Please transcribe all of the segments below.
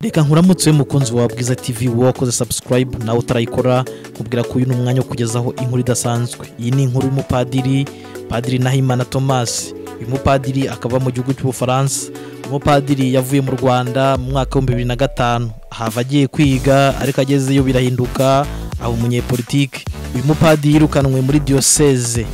reka nkuramutse mukunzi wa bwiza tv wakoze sabusikarayibu nawe utarayikora nkubwira ko uyu ni umwanya wo kugezaho inkuru idasanzwe iyi ni inkuru y'umupadiri padiri nahimana thomas uyu mupadiri akava mu gihugu cy'ubufaransa umupadiri yavuye mu rwanda mu mwaka w'ibihumbi bibiri na gatanu ahava agiye kwiga ariko agezeyo birahinduka aba umunyepolitiki uyu mupadiri yirukanwe muri diyoseze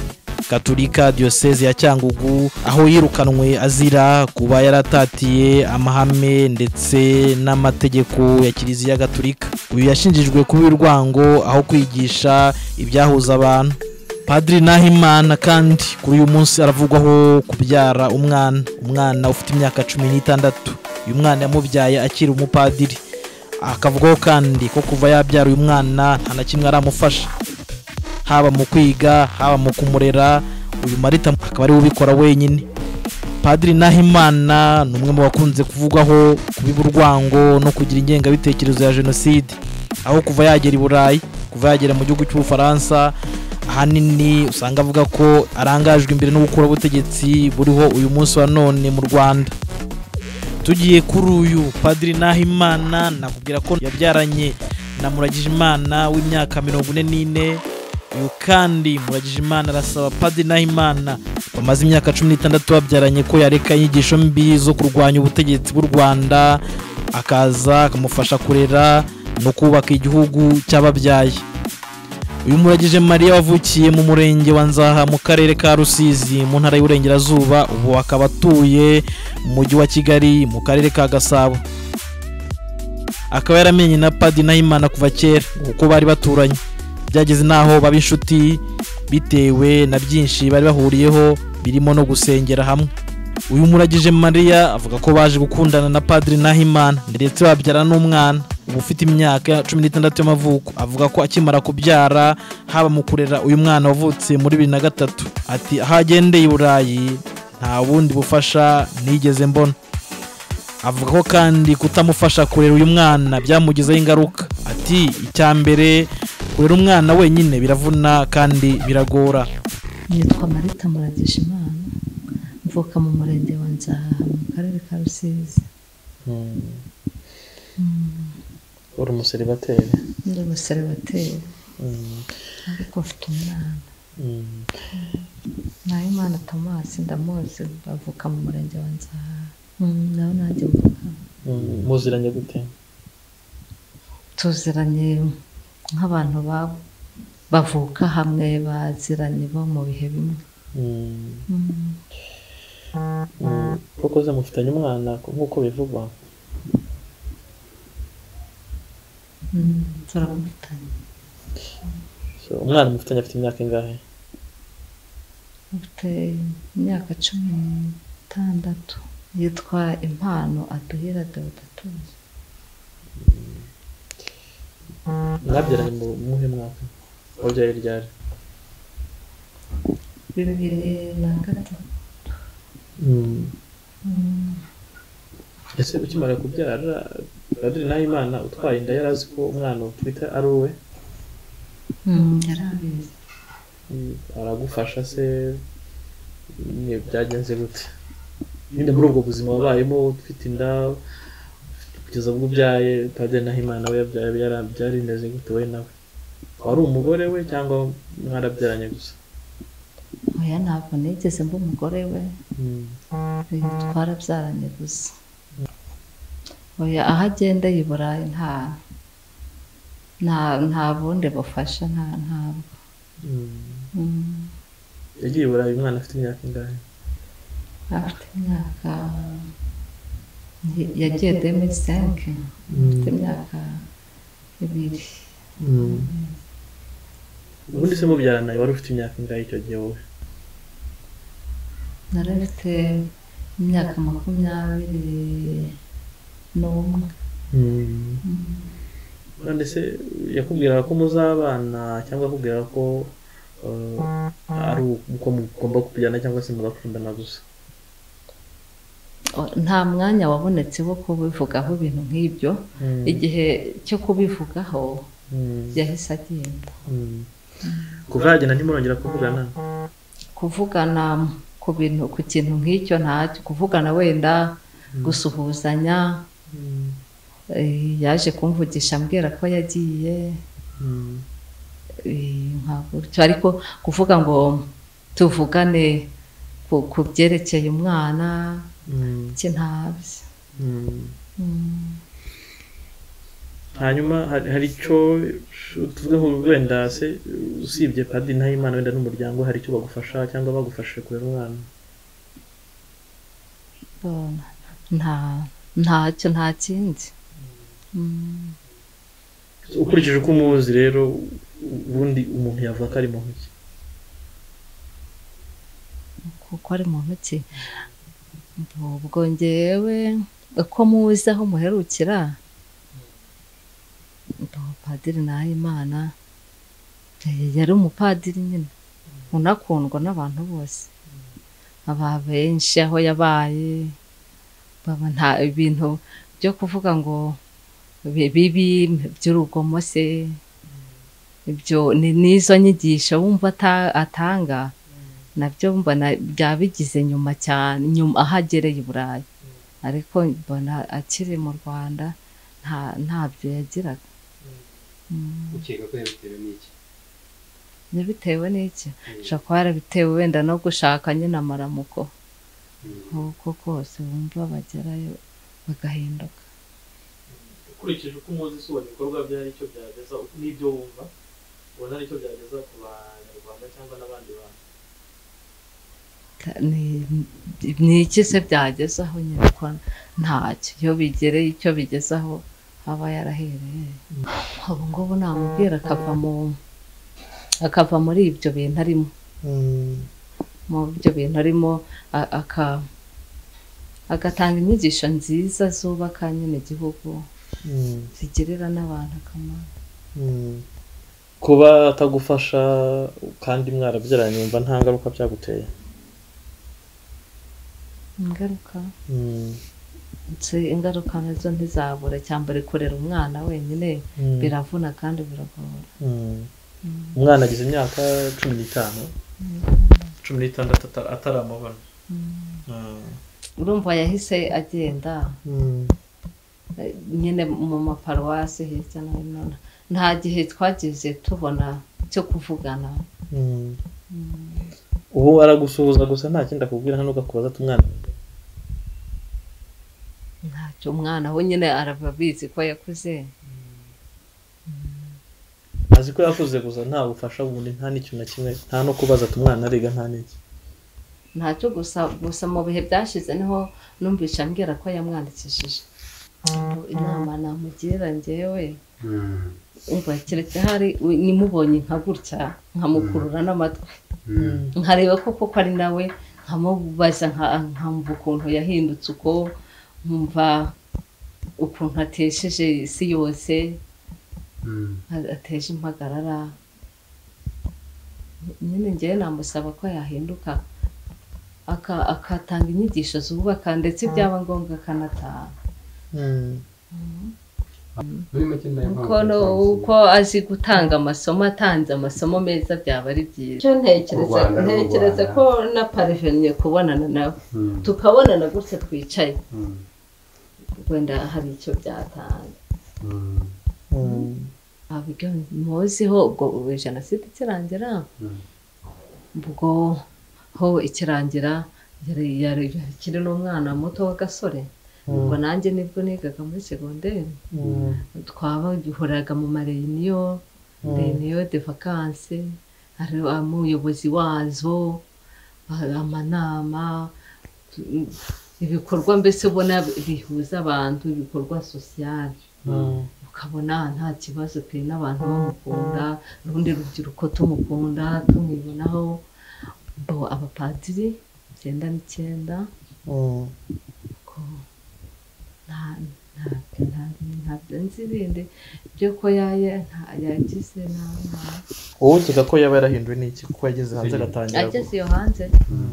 gaturika diyoseze ya cyangugu aho yirukanwe azira kuba yaratatiye amahame ndetse n'amategeko ya kiliziya gaturika uyu yashinjijwe kuba urwango aho kwigisha ibyahuza abantu padiri nahimana kandi kuri uyu munsi aravugwaho kubyara umwana umwana ufite imyaka cumi n'itandatu uyu mwana yamubyaye akiri umupadiri akavugwaho kandi ko kuva yabyara uyu mwana nta na kimwe aramufasha haba mu kwiga haba mu kumurera uyu marita akaba ariwe ubikora wenyine padiri nahimana ni umwe mu bakunze kuvugwaho kubiba urwango no kugira ingengabitekerezo ya jenoside aho kuva yagera i burayi kuva yagera mu gihugu cy'ubufaransa ahanini usanga avuga ko arangajwe imbere n'ubukurabutegetsi buriho uyu munsi wa none mu rwanda tugiye kuri uyu padiri nahimana nakubwira ko yabyaranye na muragijimana w'imyaka mirongo ine n'ine uyu kandi muragijimana arasaba padiri nahimana bamaze imyaka cumi n'itandatu babyaranye ko yareka inyigisho mbi zo kurwanya ubutegetsi bw'u rwanda akaza akamufasha kurera no kubaka igihugu cy'ababyaye uyu muragije mariya wavukiye mu murenge wa nzaha mu karere ka rusizi mu ntara y'uburengerazuba ubu akaba atuye mu mujyi wa kigali mu karere ka gasabo akaba yaramenye na padiri nahimana kuva kera kuko bari baturanye byageze n'aho baba inshuti bitewe na byinshi bari bahuriyeho birimo no gusengera hamwe uyu muragije mariya avuga ko baje gukundana na padiri nahimana ndetse babyara n'umwana uba ufite imyaka cumi n'itandatu y'amavuko avuga ko akimara kubyara haba mu kurera uyu mwana wavutse muri bibiri na gatatu ati aho agendeye i burayi nta bundi bufasha nigeze mbona avuga ko kandi kutamufasha kurera uyu mwana byamugizeho ingaruka ati icya mbere kurera umwana wenyine biravuna kandi biragora nitwa marita muragijimana mvuka mu murenge wa nzaha mu karere ka rusizi uri umuseribateri ndi umuseribateri ariko mfite umwana nawe imana tomasi ndamuzi bavuka mu murenge wa nzaha nawe nanjye mvuka muziranye gute tuziranye nk'abantu bavuka hamwe baziranye bo mu bihe bimwe koko se mufitanye umwana nk'uko bivugwa turamufitanye umwana mufitanye afite imyaka ingahe afite imyaka cumi n'itandatu yitwa impano aduhera deodatuzi mwabyaranye mu muhe mwaka wabyaye ryari bibiri na gatatu ese ukimara kubyara padiri nahimana utwaye inda yari azi ko umwana utwite ari uwe yari abizi Mm, aragufasha se nyine byagenze gute nyine muri ubwo buzima wabayemo ufite inda kugeza ubwo ubyaye padiri nahimana we yabyaye byara- byarimeze gute we nawe wari umugore we cyangwa mwarabyaranye gusa oya ntabwo nigeze mba umugore we uyu twarabyaranye gusa oya aho agendeye i burayi nta nta nta bundi bufasha nta ntabwo Mm. Mm, yagiye burayi umwana afite imyaka ingahe afite imyaka yagiye demisenke afite imyaka ibiri ubundi se mubyaranaye wari ufite imyaka ingahe icyo gihe wowe nari mfite imyaka makumyabiri n'umwe none se yakubwiraga ko muzabana cyangwa akubwira ko eh, ari uko mugomba kubyana cyangwa se mugakundana gusa O- nta mwanya wabonetse wo kubivugaho ibintu nk'ibyo igihe cyo kubivugaho yahise agenda kuva yagenda ntimurongera kuvugana kuvugana ku bintu ku kintu nk'icyo ntacyo kuvugana wenda gusuhuzanya eh, yaje kumvugisha ambwira ko yagiye Mm. eh, nka gutyo ariko kuvuga ngo tuvugane ku- ku byerekeye umwana Mm. iki ntabyo Mm. Mm. hanyuma hari hari icyo tuvuge ngo wenda se usibye padiri ntayimana wenda n'umuryango hari icyo bagufasha cyangwa bagufashije kurera umwana Bona. nta ntacyo nta kindi Mm. ukurikije uko umuzi rero ubundi umuntu yavuga ko ari muntu ki kuko ari mu ntoki ubwo ngewe uko muzi aho muherukira umupadiri nahimana eh, yari umupadiri nyine unakundwa n'abantu bose aba benshi aho yabaye baba nta ibintu byo kuvuga ngo bi- bibi by'urugomo se ibyo ni n'izo nyigisho wumva ata- atanga nabyo mbona byabigize nyuma cyane nyuma aho agereye i burayi ariko mbona akiri mu rwanda nta ntabyo yagiraga Mm. ukeka ko yabitewe n'iki bitewe n'iki Mm. ushobora kuba yarabitewe wenda no gushaka nyine amaramuko nk'uko kose bumva bagerayo bagahinduka ukurikije uko umuzi si ibikorwa bye hari icyo byageza n'ibyo wumva ubona hari icyo byageza ku banyarwanda cyangwa n'abandi bantu Ta- ni- ni iki se byagezaho nyine ko ntacyo iyo bigereye icyo bigezaho aba yarahereye ubu ngubu namubwira akava mu akava muri ibyo bintu arimo mu byo bintu arimo a- aka agatanga inyigisho nziza zubaka nyine igihugu zigirira n'abantu akamaro kuba atagufasha kandi mwarabyaranye yumva nta ngaruka byaguteye ingaruka ndetse ingaruka nazo ntizabure cyambere kurera umwana wenyine biravuna kandi biragora umwana agize imyaka cumi n'itanu cumi n'itandatu ata- ataramubona Mm. urumva yahise agenda eh, nyine mu maparuwasi hirya no hino nta gihe twagize tubona cyo kuvugana ubu aragusuhuza gusa nta kindi akubwira nta n'ugakubaza ati umwana ntacyo umwana we nyine araba abizi ko yakuze azi ko yakuze gusa nta bufasha bundi nta n'ikintu na kimwe nta no kubaza ati umwana ariga nta n'iki ntacyo gusa gusa mu bihe byashize niho numvisha ambwira ko yamwandikishije Ubu inama namugira ngewe umva keretse hari we- nimubonye nka gutya nkamukurura n'amatwi nkareba ko koko ari nawe nkamubaza nka- nkamva ukuntu yahindutse uko nkumva ukuntu atesheje isi yose a- ateje impagarara nyine ngewe namusaba ko yahinduka aka- akatanga inyigisho zubaka ndetse byaba ngombwa akanataha muri make ni nayo mpamvu kuko no- yatanze. uko azi gutanga amasomo atanze amasomo meza byaba ari byiza Icyo ntekereza U Rwanda ni u ntekereza Rwanda. ko na pariveniye kubonana nawe Mm. tukabonana gutya twicaye Mm. wenda hari icyo byatanga Mm. Ntabwo ibyo muziho ubwo ubwo jenoside ikirangira Mm. ubwo ho ikirangira yari yari akiri n'umwana muto w'agasore ubwo nanjye nibwo nigaga muri segonderi twabahuraga mu mareyiniyo reyiniyo de vakanse hari umuyobozi wazo a- amanama tu- ibikorwa mbese ubona bihuza abantu ibikorwa sosiyali ukabona nta kibazo pe n'abantu bamukunda urundi rubyiruko tumukunda tumwibonaho bo abapadiri icyenda n'icyenda ko nta ntabwo ntabyo nzi bindi byo ko yaye nta yagize nta nta- wowe ukeka ko yaba yarahinduwe n'iki kuko yageze hanze agatangira ageze iyo hanze Mm.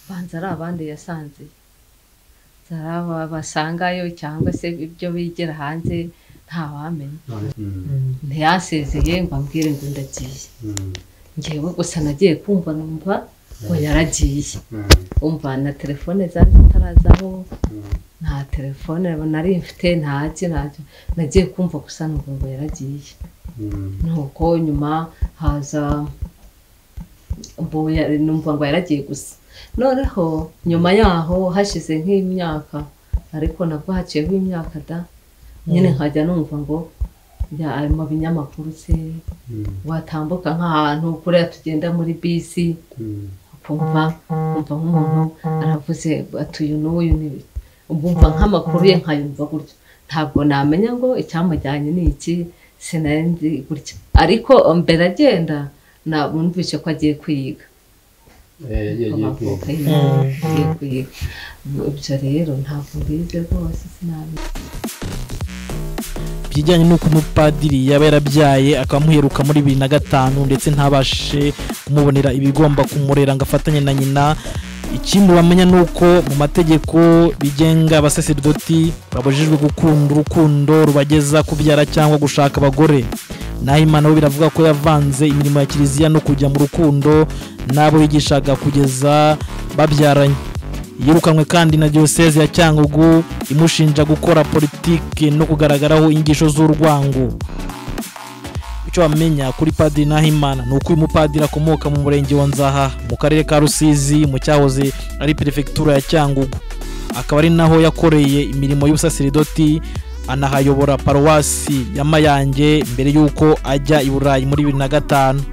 banza ari abandi yasanze zari aba basangayo cyangwa se ibyo bigira hanze ntawamenya None- Mm. Mm. ntiyasezeye ngo ambwire ngo ndagiye Mm. ngewe gusa nagiye kumva numva ngo yaragiye Mm, umva na telefone zari zitarazaho mm, nta telefone nari mfite ntacyo ntacyo nagiye kumva gusa ngo ngo yaragiye mm, nuko nyuma haza mbo- ya- numva ngo yaragiye gusa noneho nyuma yaho hashize nk'imyaka ariko nabwo haciyeho imyaka da nyine nkajya numva ngo ya- ari mu binyamakuru se mm, watambuka nk'ahantu kuriya tugenda muri bisi mm, ukumva ukumva nk'umuntu aravuze ati uyu n'uyu niwe ukumva nk'amakuru ye nkayumva gutyo ntabwo namenya ngo icyamujyanye ni iki sinari nzi gutya ariko mbere agenda nabumvise ko agiye kuyiga Eh, yagiye agiye amavuko kwiga. ye agiye kuyiga ibyo rero ntabwo mbizi rwose sinamenya bijyanye n'uko umupadiri yaba yarabyaye akamuheruka muri bibiri na gatanu ndetse ntabashe kumubonera ibigomba kumurera ngo afatanye na nyina ikindi wamenya ni uko mu mategeko bigenga abasaserdoti babujijwe gukunda urukundo rubageza kubyara cyangwa gushaka abagore naho imana we biravuga ko yavanze imirimo ya kiliziya no kujya mu rukundo n'abo yigishaga kugeza babyaranye yirukanwe kandi na diyoseze ya cyangugu imushinja gukora politiki no kugaragaraho inyigisho z'urwango icyo wamenya kuri padiri nahimana ni uko uyu mupadiri akomoka mu murenge wa nzaha mu karere ka rusizi mu cyahoze ari perefegitura ya cyangugu akaba ari naho yakoreye imirimo y'ubusaserdoti anahayobora paruwasi ya mayange mbere y'uko ajya i burayi muri bibiri na gatanu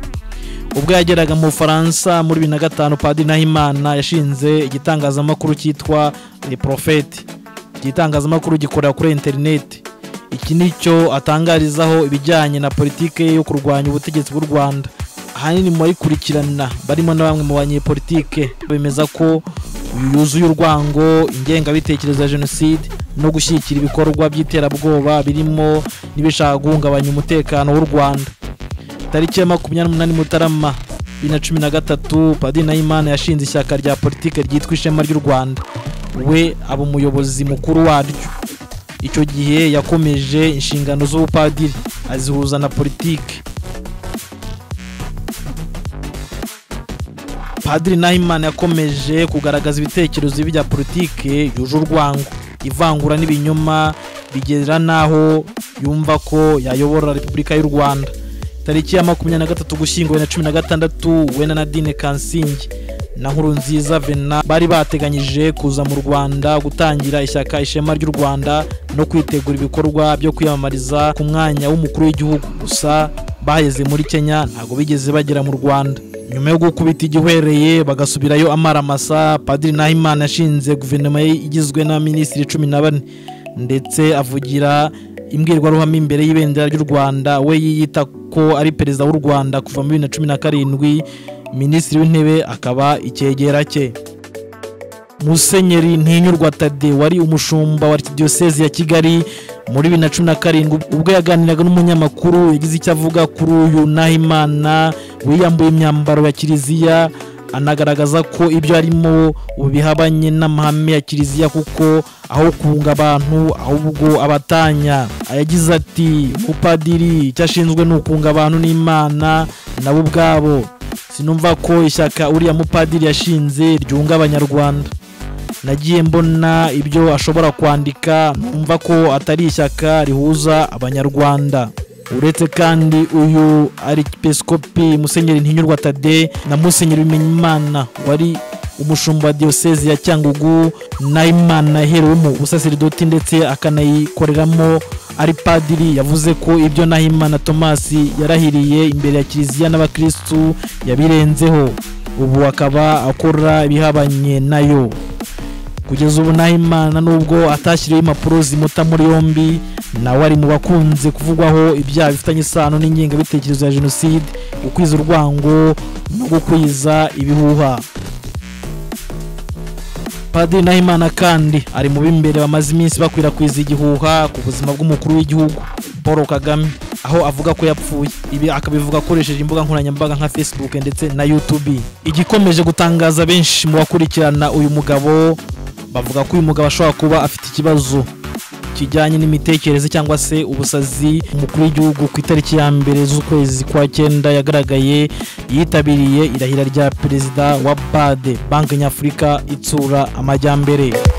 ubwo yageraga mu bufaransa muri bibiri na gatanu padiri nahimana yashinze igitangazamakuru cyitwa le profete iki gitangazamakuru gikorera kuri interineti iki ni cyo atangarizaho ibijyanye na politiki yo kurwanya ubutegetsi bw'u rwanda ahanini mu bayikurikirana barimo na bamwe mu banyepolitike bemeza ko yuzuye urwango ingengabitekerezo ya jenoside no gushyigikira ibikorwa by'iterabwoba birimo n'ibishaka guhungabanya umutekano w'u rwanda tariki ya makumyabiri n'umunani mutarama bibiri na cumi na gatatu padiri nahimana yashinze ishyaka rya politiki ryitwa ishema ry'u rwanda we aba umuyobozi mukuru waryo icyo gihe yakomeje inshingano z'ubupadiri azihuza na politiki padiri nahimana yakomeje kugaragaza ibitekerezo bibi bya politiki yuje urwango ivangura n'ibinyoma bigera n'aho yumva ko yayobora repubulika y'u rwanda tariki ya makumyabiri na gatatu gushyingo na cumi na gatandatu we na nadine kansingi na nkuru nziza vena bari bateganyije kuza mu rwanda gutangira ishyaka ishema ry'u rwanda no kwitegura ibikorwa byo kwiyamamariza ku mwanya w'umukuru w'igihugu gusa baheze muri kenya ntabwo bigeze bagera mu rwanda nyuma yo gukubita igihwereye bagasubirayo amaramasa padiri nahimana yashinze guverinoma ye igizwe na minisitiri cumi na bane ndetse avugira imbwirwaruhame imbere y'ibendera ry'u rwanda we yiyita ko ari perezida w'u rwanda kuva muri bibiri na cumi na karindwi minisitiri w'intebe akaba icyegera cye musenyeri ntinyurwa tade wari umushumba wa diyoseze ya kigali muri bibiri na cumi na karindwi ubwo yaganiraga n'umunyamakuru yagize icyo avuga kuri uyu nahimana wiyambuye imyambaro ya kiliziya anagaragaza ko ibyo arimo ubu bihabanye n'amahame ya kiliziya kuko aho kunga abantu ahubwo abatanya yagize ati mupadiri icyo ashinzwe ni ukunga abantu n'imana nabo ubwabo sinumva ko ishyaka uriya mupadiri yashinze ryunga abanyarwanda nagiye mbona ibyo ashobora kwandika numva ko atari ishyaka rihuza abanyarwanda uretse kandi uyu arikipeskopi musenyeri ntinyurwa tade na musenyeri bimenyimana wari umushumba wa diyoseze ya cyangugu n'imana yaherewemo ubusasiridoti ndetse akanayikoreramo ari padiri yavuze ko ibyo nahimana tomasi yarahiriye imbere ya kiliziya n'abakirisitu yabirenzeho ubu akaba akora ibihabanye nayo kugeza ubu nahimana nubwo atashyiriweho impapuro zimuta muri yombi nawe ari mu bakunze kuvugwaho ibyaha bifitanye isano n'ingengabitekerezo ya jenoside gukwiza urwango no gukwiza ibihuha padiri nahimana kandi ari mu b'imbere bamaze iminsi bakwirakwiza igihuha ku buzima bw'umukuru w'igihugu paul kagame aho avuga ko yapfuye ibi akabivuga akoresheje imbuga nkoranyambaga nka facebook ndetse na youtube igikomeje gutangaza benshi mu bakurikirana uyu mugabo bavuga ko uyu mugabo ashobora kuba afite ikibazo kijyanye n'imitekerereze cyangwa se ubusazi umukuru w'igihugu ku itariki ya mbere z'ukwezi kwa cyenda yagaragaye yitabiriye irahira rya perezida wa bade banki nyafurika itsura amajyambere